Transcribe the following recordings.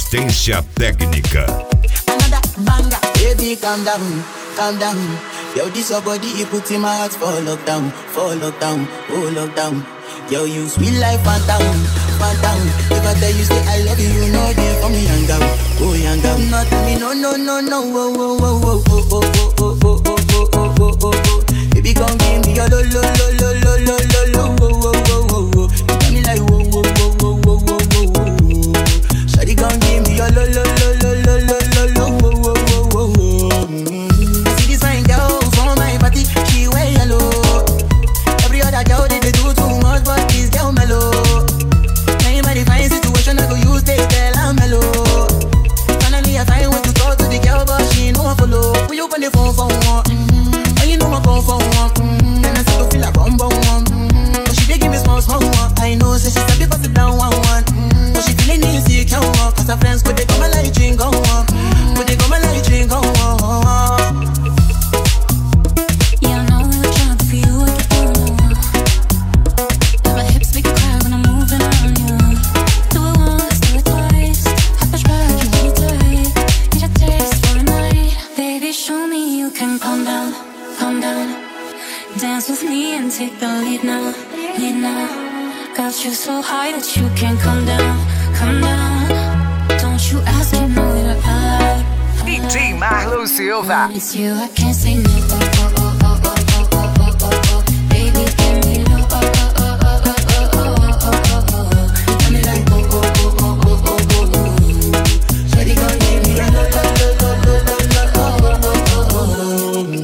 Assistência técnica. another banger. Baby, calm down, calm down. Yo, this your body, you put in my heart for lockdown, for lockdown, oh lockdown. Yo, you sweet life, phantom, phantom. If I tell you say I love you, you know they for me young down, oh young down. No, tell me no, no, no, no, oh, oh, oh, oh, oh, oh, oh, oh, oh, oh, oh, oh, oh, oh. Baby, come give me your lo, lo, lo, lo, lo, lo, lo, lo, oh, oh, oh, oh, oh. You got me like whoa, whoa, whoa, whoa, whoa, whoa, whoa, whoa. Shawty, come give me your lo, lo, lo, lo, lo, lo, lo, lo, oh, oh, oh, oh, oh. Mm. I see this fine girl from my party, she wear yellow. Every other girl they, they do too much, but this girl mellow. Now in my divine situation, I go use they tell I'm mellow. Finally, I find way to talk to the girl, but she ain't no one follow. Will you on the phone for one? Mm-hmm. And you know I come for one. Mm-hmm. And I start to feel like bum bum one. Mm-hmm. But she dey give me small small one. I know, say she sabi pass it down one one. Mm-hmm. But she feeling insecure, one. cause her friends could they come and like drink on one. Could they come and like drink on one? Yeah, I know I look drunk for you, I get on Now my hips make you cry when I'm moving on you. Do it once, do it twice. I push back, you hold me tight. Need a taste for a night, baby. Show me you can calm down, calm down. Dance with me and take the lead now, lead now. Got you so high that you can't come down, come down. Don't you ask, you know you're allowed. DJ Marlon Silva. When it's you, I can't say no. Oh, oh, oh, oh, oh, oh, oh, oh, oh, oh. Baby, give me low. Oh, oh, oh, oh, oh, oh, oh, oh, oh, oh, oh. You got me like, oh, oh, oh, oh, oh, oh, oh, oh. Shawty gon' give me a low, low, low, low, low, low, low, oh, oh, oh,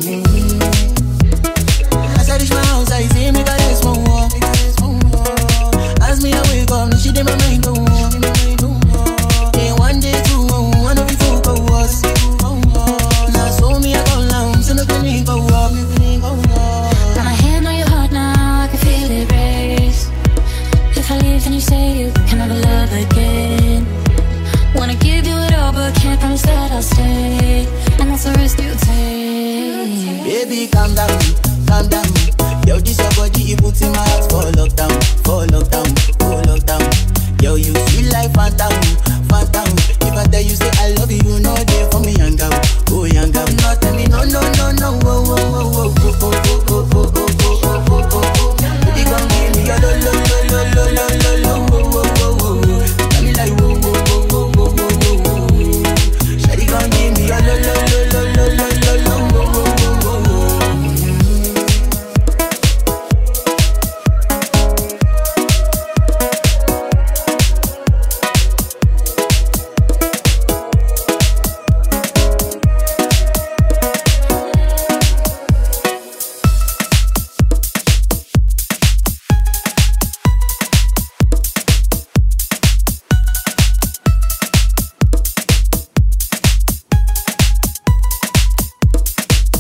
oh. As I reach my house, I see me got this one walk. As me I wake up, now she did my mind go on. Day one, day two, one of you two go us. Now so me I go down, so no can leave go up. Got my hand on your heart now, I can feel it race. If I leave, then you say you can never love again. Wanna give you it all, but can't promise that I'll stay. And that's the risk you take. Baby, calm down, calm down. Yo, this your body, you put in my